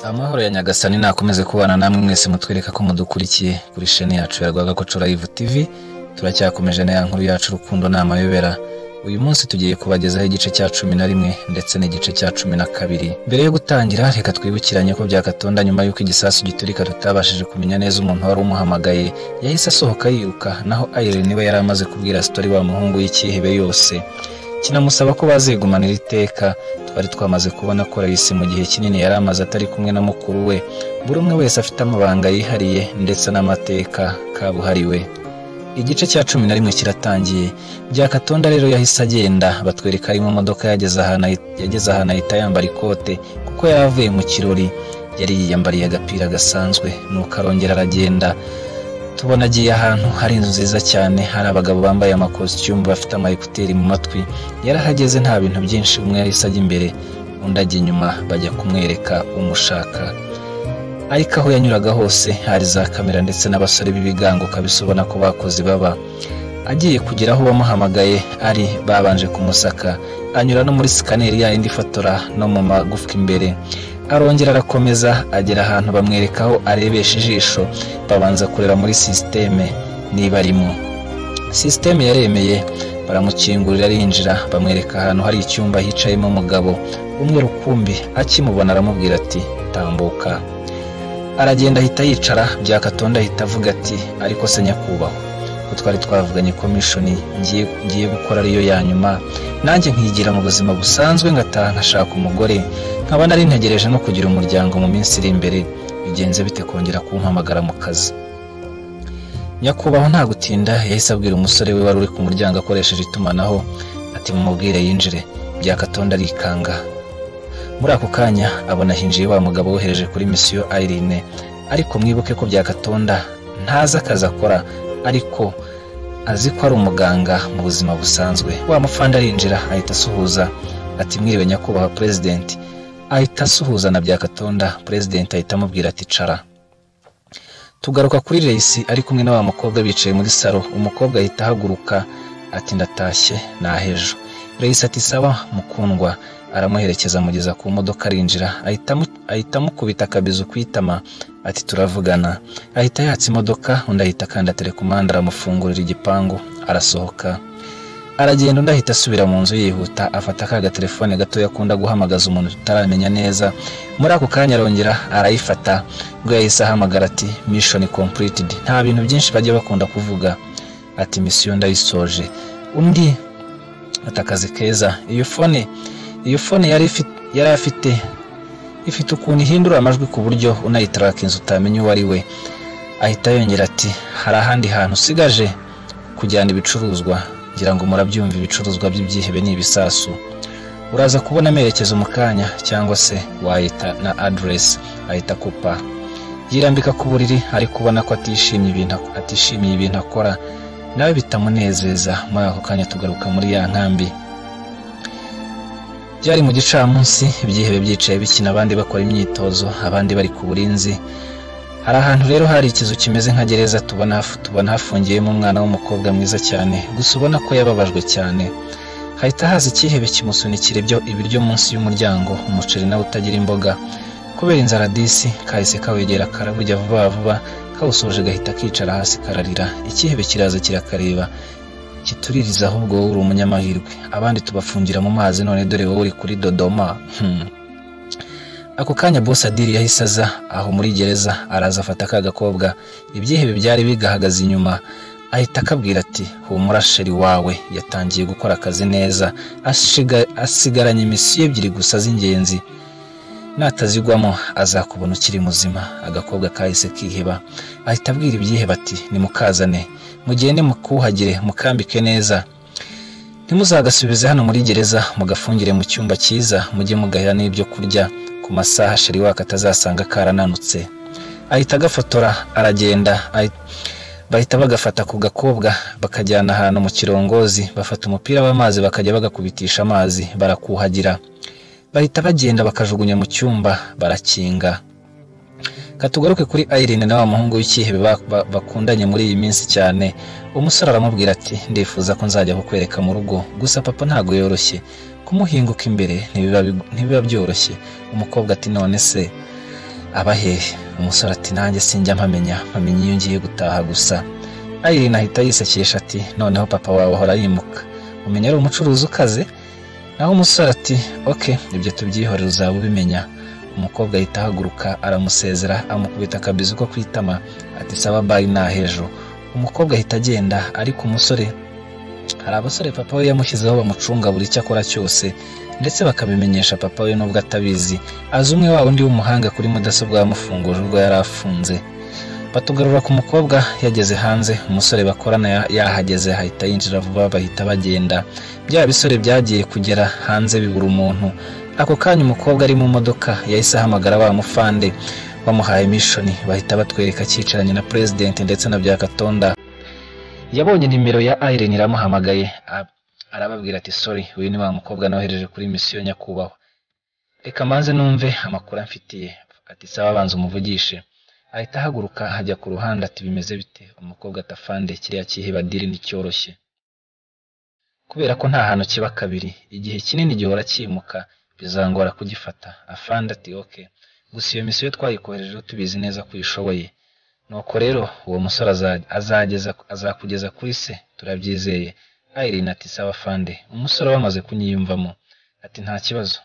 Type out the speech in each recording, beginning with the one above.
amahoro ya nyagasani nakomeze kubana namwe mwese mutwereka ko mudukurikiye kuri sheni yacu ya rwagakoco live tv turacyakomeje na ya nkuru yacu urukundo ni amayobera uyu munsi tugiye kubagezaho igice cya cumi na rimwe ndetse n'igice cya cumi na kabiri mbere yo gutangira reka twibukiranye ko byakatonda nyuma y'uko igisasu giturika tutabashije kumenya neza umuntu wari umuhamagaye yahise asohoka yiruka naho ayirene we yari amaze kubwira sitori wa muhungu y'icyihebe yose kinamusaba ko bazegumanira iteka twari twamaze kubona ko isi mu gihe kinini yari amaze atari kumwe na mukuru we buri umwe wese afite amabanga yihariye ndetse n'amateka kabuhariwe igice cya cumi na rimwe kiratangiye byakatonda rero yahise agenda batwereka ari mu modoka yageze ahantu ahi- yageze ahantu ahita yambara ikote kuko yari avuye mu kirori yari yiyambariye agapira gasanzwe nuko arongera aragenda tubona agiye ahantu hari inzu nziza cyane hari abagabo bambaye amakositimu bafite amayekuteri mu matwi yarahageze nta bintu byinshi umwe yahise ajya imbere undi ajya inyuma bajya kumwereka umushaka ariko aho yanyuraga hose hari za kamera ndetse n'abasore b'ibigango ukabisa ubona ko bakoze baba agiye kugera aho bamuhamagaye ari babanje kumusaka anyura no muri sikaneri yayindi ifotora no mu magufwa imbere arongera arakomeza agera ahantu bamwereka aho arebesha ijisho babanza kureba muri sisiteme niba arimo sisiteme yaremeye baramukingurira arinjira bamwereka ahantu hari icyumba hicayemo umugabo umwe rukumbi akimubona aramubwira ati tambuka aragenda ahita yicara byakatonda ahita avuga ati ariko se nyakubahwa ko twari twavuganye komishoni ngiye ngiye gukora ariyo ya nyuma nanjye nkigira mu buzima busanzwe ngataha nkashaka umugore nkaba nari ntegereje no kugira umuryango mu minsi iri imbere bigenze bite kongera kumpamagara mu kazi nyakubahwa nta gutinda yahise abwira umusore we wari uri ku muryango akoresheje itumanaho ati mumubwire yinjire byakatonda arikanga muri ako kanya abona hinjiye wa mugabo wohereje kuri misiyo ayirine ariko mwibuke ko byakatonda ntazi akazi akora ariko azi ko ari umuganga mu buzima busanzwe wa mufande arinjira ahita asuhuza ati mwiriwe nyakubahwa perezidenti ahita asuhuza na byakatonda perezidenti ahita amubwira ati cara tugaruka kuri reyisi ari kumwe na wa mukobwa bicaye muri saro umukobwa ahita ahaguruka ati ndatashye nahejo reyisi ati sawa mukundwa aramuherekeza amugeza ku modoka arinjira ahita amu- ahita amukubita akabizu ku itama ati turavugana ahita yatsa imodoka undi ahita akanda telekomande aramufungurira igipangu arasohoka aragenda undi ahita asubira mu nzu yihuta afata ka gatelefone gatoya akunda guhamagaza umuntu tutaramenya neza muri ako kanya arongera arayifata ubwo yahise ahamagara ati mishoni kompuriti nta bintu byinshi bajya bakunda kuvuga ati misiyo ndayisoje undi ati akazi keza iyo fone iyo fone yari ifite yari afite ifite ukuntu ihindura amajwi ku buryo unayitarakinze utamenya uwo ari we ahita yongera ati hari ahandi hantu usigaje kujyana ibicuruzwa ngira ngo murabyumva ibicuruzwa by'ibyihebe ni ibisasu uraza kubona amerekezo mu kanya cyangwa se wayita na aderesi ahita akupa yirambika ku buriri ariko ubona ko atishimiye ibintu atishimiye ibintu akora nawe bitamunezeza muri ako kanya tugaruka muri ya nkambi byari mu gicamunsi ibyihebe byicaye bikina abandi bakora imyitozo abandi bari ku burinzi hari ahantu rero hari ikizu kimeze nka gereza tubona haf- tubona hafungiyemo umwana w'umukobwa mwiza cyane gusa ubona ko yababajwe cyane hahita haza icyihebe kimusunikira ibyo ibiryo munsi y'umuryango umuceri nawe utagira imboga kubera inzara disi kahise kawegera karaburya vuba vuba kawusoje gahita kicara hasi kararira icyihebe kiraza kirakareba kituririza ahubwo wowe uri umunyamahirwe abandi tubafungira mu mazi none dore wowe uri kuri dodoma Hmm. ako kanya bosi adiri yahise aza aho muri gereza araza afata ka gakobwa ibyihebe byari bigahagaze inyuma ahita akabwira ati humura sheri wawe yatangiye gukora akazi neza ashiga- asigaranye imisiyo ebyiri gusa z'ingenzi natazigwamo azakubona ukiri muzima agakobwa kahise kiheba ahita abwira ibyiheba ati nimukazane mugende mukuhagire mukambike neza ntimuzagasubize hano muri gereza mugafungire mu cyumba cyiza mujye mugahira n'ibyo kurya ku masaha sheri waka atazasanga karananutse ahita agafotora aragenda ahi- bahita bagafata ku gakobwa bakajyana ahantu mu kirongozi bafata umupira w'amazi bakajya bagakubitisha amazi barakuhagira bahita bagenda bakajugunya mu cyumba barakinga katugaruke kuri Irene na wa muhungu w'icyihebe ba- ba- bakundanye muri iyi minsi cyane umusore aramubwira ati ndifuza ko nzajya kukwereka mu rugo gusa papa ntabwo yoroshye kumuhinguka imbere ntibiba bi- ntibiba byoroshye umukobwa ati none se aba hehe umusore ati nanjye sinjya mpamenya mpamenya iyo ngiye gutaha gusa ayirina ahita yisekesha ati noneho papa wawe ahora yimuka umenya ari umucuruzi ukaze naho umusore ati oke ibyo tubyihorere uzaba ubimenya umukobwa ahita ahaguruka aramusezera amukubita akabizi ko kwitama ati saba bayi nta hejuru umukobwa ahita agenda ariko umusore hari abasore papa we yamushyizeho bamucunga buri icyo akora cyose ndetse bakabimenyesha papa we nubwo atabizi azi umwe wa undi w'umuhanga kuri mudasobwa yamufunguje urwo yari afunze batugarura ku mukobwa yageze hanze umusore bakorana ya- yahageze ahita yinjira vuba bahita bagenda bya bisore byagiye kugera hanze bibura umuntu ako kanya umukobwa ari mu modoka yahise ahamagara wa mufande bamuhaye mishoni bahita batwereka akicaranye na perezidenti ndetse na byakatonda yabonye nimero ya Irene iramuhamagaye a- arababwira ati sorry uyu ni wa mukobwa nohereje kuri misiyo nyakubahwa reka manze numve amakuru amfitiye ati sawa banza umuvugishe ahita ahaguruka ajya ku ruhande ati bimeze bite umukobwa atafande kiriya kihiba diri nticyoroshye kubera ko nta hantu kiba kabiri igihe kinini gihora cyimuka bizangora kugifata afande ati ok gusa iyo misiyo twayikoherejeho tubizi neza ko uyishoboye nuko rero uwo musore aza- azageza azakugeza kuri se turabyizeye Irene ati sawa afande umusore wamaze kunyiyumvamo ati nta kibazo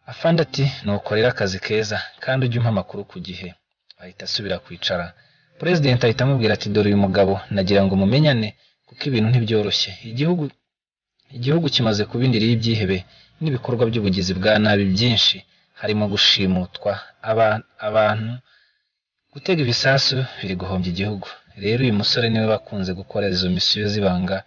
afande ati nuko rero akazi keza kandi ujye umpa amakuru ku gihe ahita asubira kwicara perezidenti ahita amubwira ati dore uyu mugabo nagira ngo mumenyane kuko ibintu ntibyoroshye igihugu igihugu kimaze kuba indiri y'ibyihebe n'ibikorwa by'ubugizi bwa nabi byinshi harimo gushimutwa aba- abantu gutega ibisasu biri guhombya igihugu rero uyu musore niwe bakunze gukora izo misiyo z'ibanga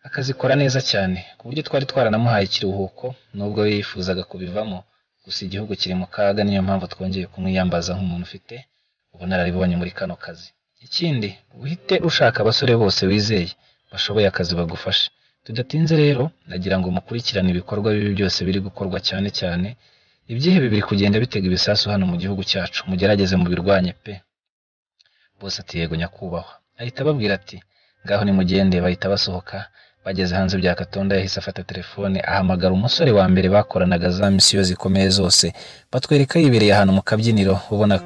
akazikora neza cyane ku buryo twari twaranamuhaye ikiruhuko nubwo we yifuzaga kubivamo gusa igihugu kiri mu kaga niyo mpamvu twongeye kumwiyambaza nk'umuntu ufite ubunararibonye muri kano kazi ikindi uhite ushaka abasore bose wizeye bashoboye akazi bagufashe tudatinze rero nagira ngo mukurikirane ibikorwa bibi byose biri gukorwa cyane cyane ibyihebe biri kugenda bitega ibisasu hano mu gihugu cyacu mugerageze mubirwanye pe bose ati yego nyakubahwa ahita ababwira ati ngaho nimugende bahita basohoka bageze hanze bya katonda yahise afata telefone ahamagara umusore wa mbere bakoranaga za misiyo zikomeye zose batwereka yibereye ahantu mu kabyiniro ubona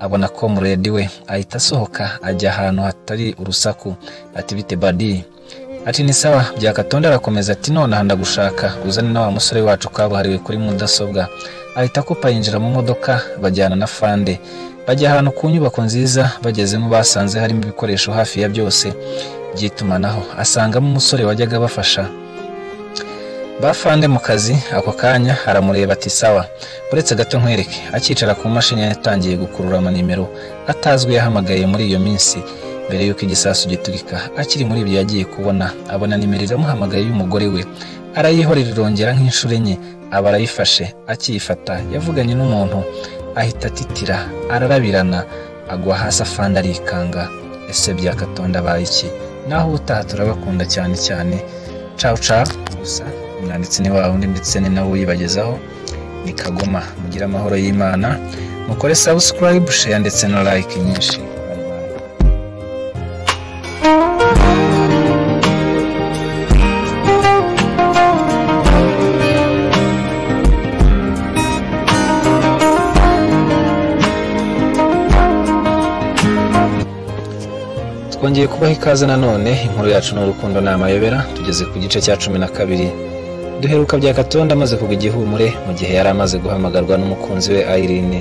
abona ko muredi we ahita asohoka ajya ahantu hatari urusaku ati bite badi ati ni sawa byakatonda arakomeza ati nonaha ndagushaka uzane na wa musore wacu kabuhariwe kuri mudasobwa ahita akupa yinjira mu modoka bajyana na fande bajya ahantu ku nyubako nziza bagezemo basanze harimo ibikoresho hafi ya byose by'itumanaho asangamo umusore wajyaga bafasha ba fande mu kazi ako kanya aramureba ati sawa uretse gato nkwereke akicara ku mashini yatangiye gukurura amanimero atazwi yahamagaye muri iyo minsi mbere y'uko igisasu giturika akiri muri ibyo yagiye kubona abona nimero iramuhamagaye y'umugore we arayihorera irongera nk'inshuro enye aba arayifashe akiyifata yavuganye n'umuntu ahita atitira ararabirana agwa hasi afande arikanga ese byakatonda abaye iki naho ubutaha turabakunda cyane cyane cawu cawu gusa umwanditsi ni wawe undi ndetse ni nawe uyibagezaho ni kagoma mugire amahoro y'imana mukore sabusikarayibu sheya ndetse na like nyinshi Bye bye. twongeye kubaha ikaze nanone inkuru yacu ni urukundo ni amayobera tugeze ku gice cya cumi na kabiri duheruka bya katonda amaze kugwa igihumure mu gihe yari amaze guhamagarwa n'umukunzi we Irene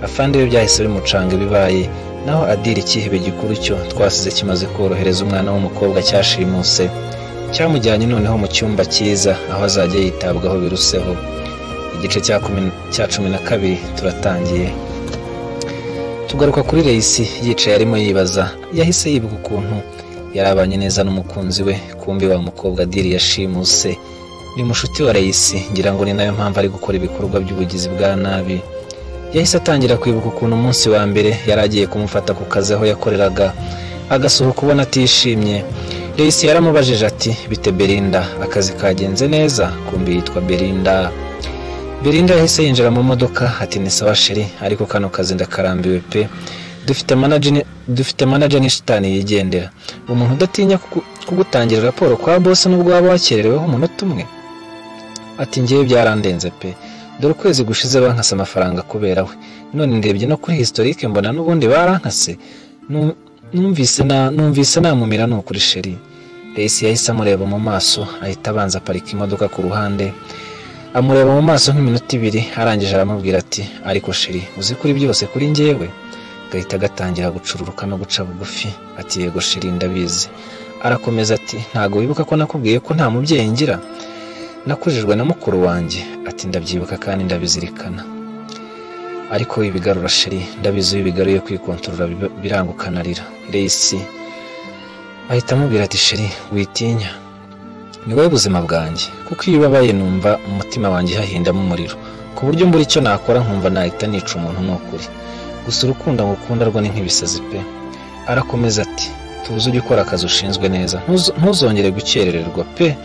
afande we byahise bimucanga ibibaye naho adira ikihebe gikuru cyo twasize kimaze korohereza umwana w'umukobwa cyashimuse cyamujyanye noneho mu cyumba cyiza aho azajya yitabwaho biruseho igice cya kumi- cya cumi na kabiri turatangiye tugaruka kuri reyisi yicaye arimo yibaza yahise yibuka ukuntu yarabanye neza n'umukunzi we kumbi wa mukobwa diri yashimuse ni mushuti wa reyisi ngira ngo ni nayo mpamvu ari gukora ibikorwa by'ubugizi bwa nabi yahise atangira kwibuka ukuntu umunsi wa mbere yari agiye kumufata ku kazi aho yakoreraga agasohoka ubona atishimye reyisi yaramubajije ati bite berinda akazi kagenze neza kumbi yitwa berinda Belinda yahise yinjira mu modoka ati ni sawa sheri ariko kano kazi ndakarambiwe pe dufite manager dufite manager n'ishitani yigendera umuntu udatinya kugu- kugutangira raporo kwa boss nubwo waba wakerereweho umunota umwe ati ngewe byarandenze pe dore ukwezi gushize bankase amafaranga kubera we none ndebye no kuri historike mbona n'ubundi barankase Nu- numvise na numvise namumira ni ukuri sheri Daisy yahise amureba mu maso ahita abanza aparika imodoka ku ruhande amureba mu maso nk'iminota ibiri arangije aramubwira ati ariko sheri uzi kuri byose kuri njyewe gahita gatangira gucururuka no guca bugufi ati yego sheri ndabizi arakomeza ati ntago wibuka ko nakubwiye ko nta mubyeyi ngira nakujijwe na mukuru wanjye ati ndabyibuka kandi ndabizirikana ariko ibigarura sheri ndabizi iyo ubigaruye kwikontorora bib- biranguka narira reyisi ahita amubwira ati sheri witinya ni wowe buzima bwanjye kuko iyo ubabaye numva umutima wanjye hahindamo umuriro ku buryo mbura icyo nakora nkumva nahita nica umuntu ni ukuri gusa urukundo ngukunda rwo ni nk'ibisazi pe arakomeza ati tuze ujye ukora akazi ushinzwe neza ntuzo- ntuzongere gukerererwa pe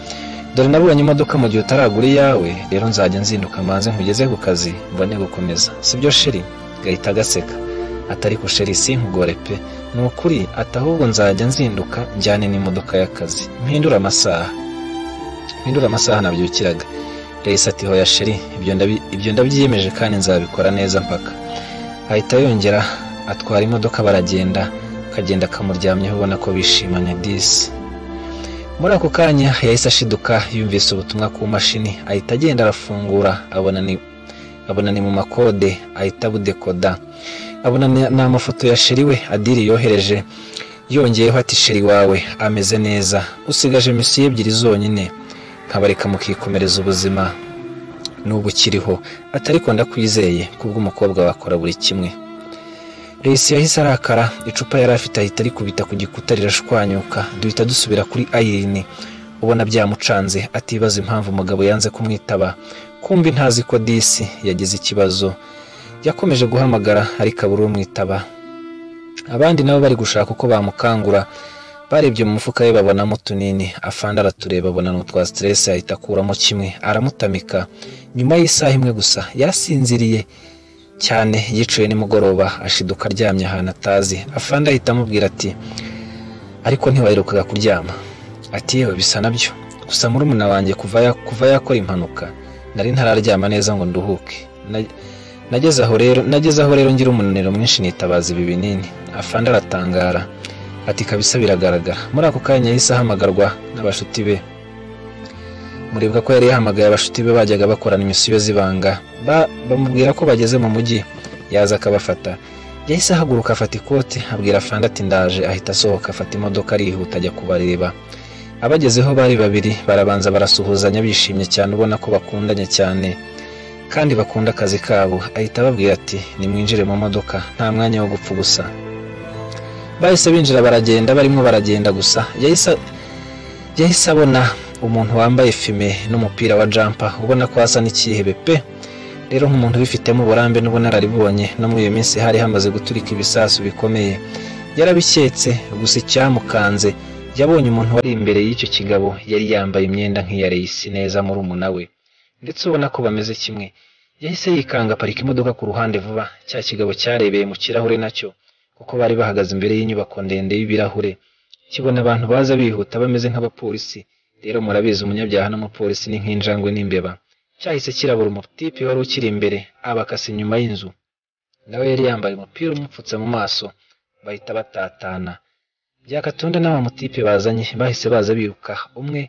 dore nabonye imodoka mu gihe utaragura iyawe rero nzajya nzinduka manze nkugeze ku kazi mbone gukomeza sibyo sheri gahita agaseka atari ko sheri sinkugore pe ni ukuri ati ahubwo nzajya nzinduka njyane n'imodoka y'akazi mpindure amasaha mpindure amasaha nabyukiraga reyisi ati hoya sheri ibyo ndabi- ibyo ndabyiyemeje kandi nzabikora neza mpaka ahita yongera atwara imodoka baragenda akagenda akamuryamyeho ubona ko bishimanye disi muri ako kanya yahise ashiduka yumvise ubutumwa ku mashini ahita agenda arafungura abona ni abona ni mu makode ahita abudekoda abona ni- ni amafoto ya sheri we adiri yohereje yongeyeho ati sheri wawe ameze neza usigaje misiyo ebyiri zonyine nkabareka mukikomereza ubuzima n'ubu ukiriho atari ko ndakwizeye kubw'umukobwa wakora buri kimwe Resi yahise arakara icupa yari afite ahita rikubita ku gikuta rirashwanyuka duhita dusubira kuri ayirini ubona byamucanze atibaza impamvu umugabo yanze kumwitaba kumbi ntazi ko disi yagize ikibazo yakomeje guhamagara ariko abura umwitaba abandi nabo bari gushaka uko bamukangura barebye mu mufuka we babonamo utunini afande aratureba abona ni utwa stress ahita akuramo kimwe aramutamika nyuma y'isaha imwe gusa yasinziriye cyane yicuye nimugoroba ashiduka aryamye ahantu atazi afande ahita amubwira ati ariko ntiwaherukaga kuryama ati yewe bisa nabyo gusa muri wanjye kuva ya- kuva yakora impanuka nari ntararyama neza ngo nduhuke Na- nageze aho rero nageze aho rero ngira umunaniro mwinshi nitabaza ibi binini afande aratangara ati kabisa biragaragara muri ako kanya yahise ahamagarwa n'abashuti be muribuka ko yari yahamagaye abashuti be bajyaga bakorana imisiyo z'ibanga Ba- bamubwira ko bageze mu mujyi yaza akabafata yahise ahaguruka afata ikote abwira fanda ati ndaje ahita asohoka afata imodoka arihuta ajya kubareba abagezeho bari babiri barabanza barasuhuzanya bishimye cyane ubona ko bakundanye cyane kandi bakunda akazi kabo ahita ababwira ati nimwinjire mu modoka nta mwanya wo gupfa gusa bahise binjira baragenda barimo baragenda gusa yahise yahise abona umuntu wambaye fime n'umupira wa jampa ubona ko hasa n'ikihebe pe rero nk'umuntu ubifitemo uburambe n'ubunararibonye no muri iyo minsi hari hamaze guturika ibisasu bikomeye yarabiketse gusa icyamukanze yabonye umuntu wari imbere y'icyo kigabo yari yambaye imyenda nk'iya reyisi neza muri we ndetse ubona ko bameze kimwe yahise yikanga aparika imodoka ku ruhande vuba cya kigabo cyarebeye mu kirahure nacyo kuko bari bahagaze imbere y'inyubako ndende y'ibirahure kibona abantu baza bihuta bameze nk'abapolisi rero murabizi umunyabyaha n'umupolisi ni nk'injangwe n'imbeba cyahise kirabura umutipe wari ukiri imbere abakasa inyuma y'inzu nawe yari yambaye umupira umupfutse mu maso bahita batatana byakatonda n'abamutipe bazanye bahise baza biruka umwe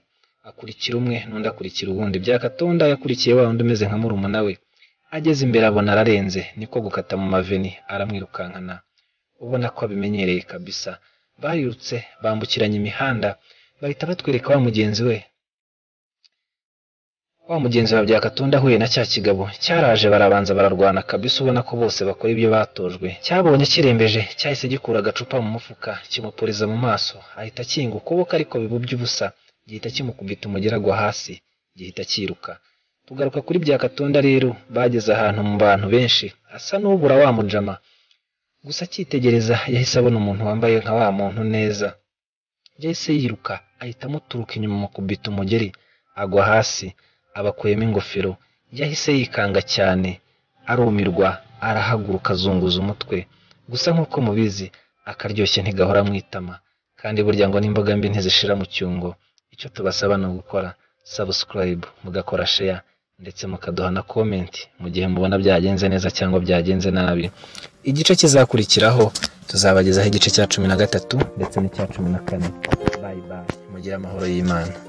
akurikira umwe n'undi akurikira uwundi byakatonda yakurikiye wa wundi umeze nka murumuna we ageze imbere abona ararenze niko gukata mu maveni aramwirukankana ubona ko abimenyereye kabisa barirutse bambukiranya imihanda bahita batwereka wa mugenzi we wa mugenzi wa byakatonda ahuye na cya kigabo cyaraje barabanza bararwana kabisa ubona ko bose bakora ibyo batojwe cyabonye kirembeje cyahise gikura agacupa mu mufuka kimupuriza mu maso ahita akinga ukuboko ariko bibubye ubusa gihita kimukubita umugera agwa hasi gihita cyiruka tugaruka kuri byakatonda rero bageze ahantu mu bantu benshi asa n'ubura wa mujama gusa akitegereza yahise abona umuntu wambaye nka wa muntu neza yahise yiruka ahita amuturuka inyuma amukubita umugeri agwa hasi abakuyemo ingofero yahise yikanga cyane arumirwa arahaguruka azunguza umutwe gusa nk'uko mubizi akaryoshye ntigahora mu itama kandi burya ngo n'imboga mbi ntizishira mu cyungo icyo tubasaba ni ugukora subscribe mugakora share ndetse mukaduha na komenti mu gihe mubona byagenze neza cyangwa byagenze nabi igice kizakurikiraho tuzabagezaho igice cya cumi na gatatu ndetse n'icya cumi na kane bayi bayi mugire amahoro y'imana